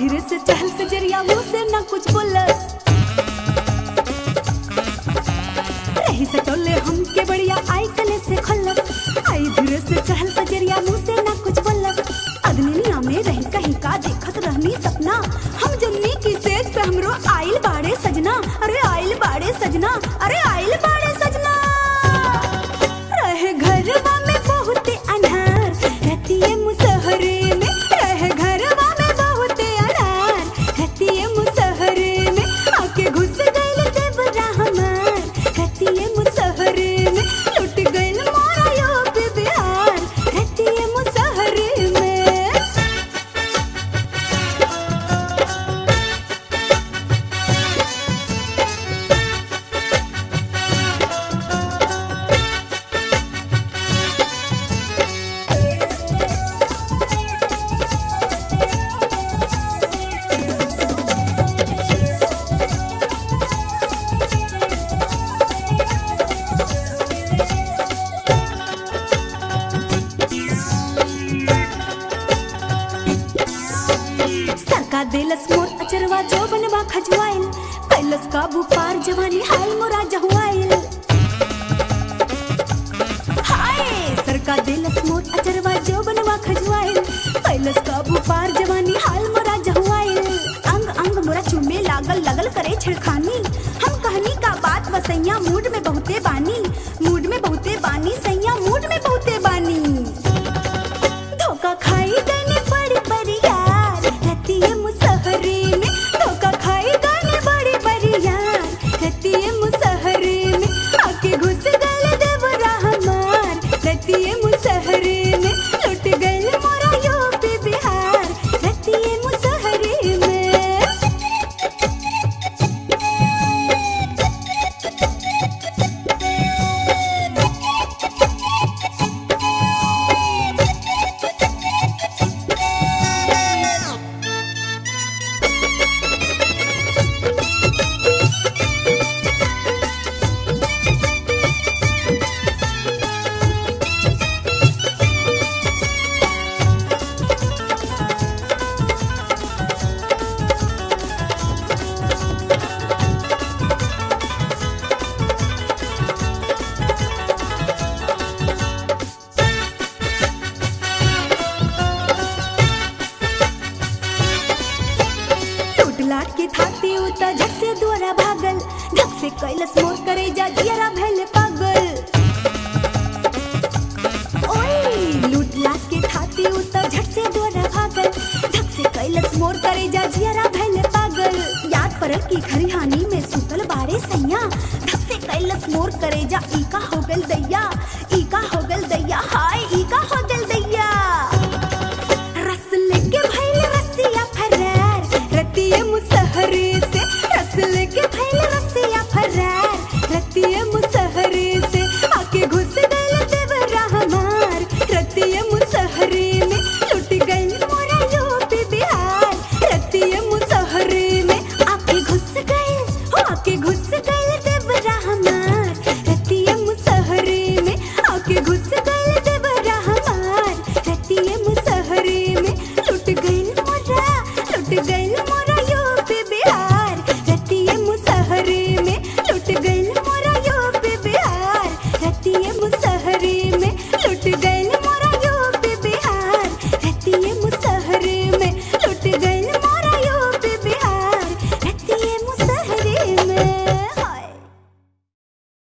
धीरे से चहल से जरिया मुंह से ना कुछ बोलस रही से टोले हम के बढ़िया आई कले से खल्लस आई धीरे से चहल से जरिया मुंह से ना कुछ बोलस अग्निया में रही कहीं का देखत रहनी सपना हम जन्नी की सेज पे हमरो आइल बाड़े सजना अरे आइल बाड़े सजना अरे आइल बाड़े सजना रहे घरवा में बहुते अनहार रहतिए मुसहरे में रहे घरवा में बहुते अनहार रहतिए मुसहरे में आके घुस गइल देवरा हमार रहतिए मुसहरे में लुट गइल मोरा यो पे बिहार रहतिए मुसहरे में सरका देलस मोर अचरवा जो बनवा खजवाइल कैलस काबू पार जवानी हाल मोरा जहुआइल हाय सरका देलस मोर अचरवा जो बनवा खजवाइल कैलस काबू पार जवानी हाल मोरा जहुआइल अंग अंग मोरा चुमे लागल लगल करे छिड़खानी हम कहनी का बात बसैया मूड में बहुते बानी मूड में बहुते बानी सैया मूड में बहुते बानी धोखा खाई गने बड़ी बड़ी यार रहती है मुसहरे में धोखा खाई गने बड़ी बड़ी यार रहती है मुसहरे में आके घुस गए देवरा हमार रहती है मुसहरे में लुट गए मोरा यो पे बिहार रहती है मुसहरे में टूट लाट के थाती उता झट से द्वारा भागल धक से कैलस मोर करे जा दियरा भैल पागल ओए लूट लाट के थाती उता झट से द्वारा भागल धक से कैलस मोर करे जा जियरा भैल पागल याद परल की खरिहानी में सुतल बाड़े सैया धक से कैलस मोर करे जा ई का हो गल दैया ई का हो गल दैया हाय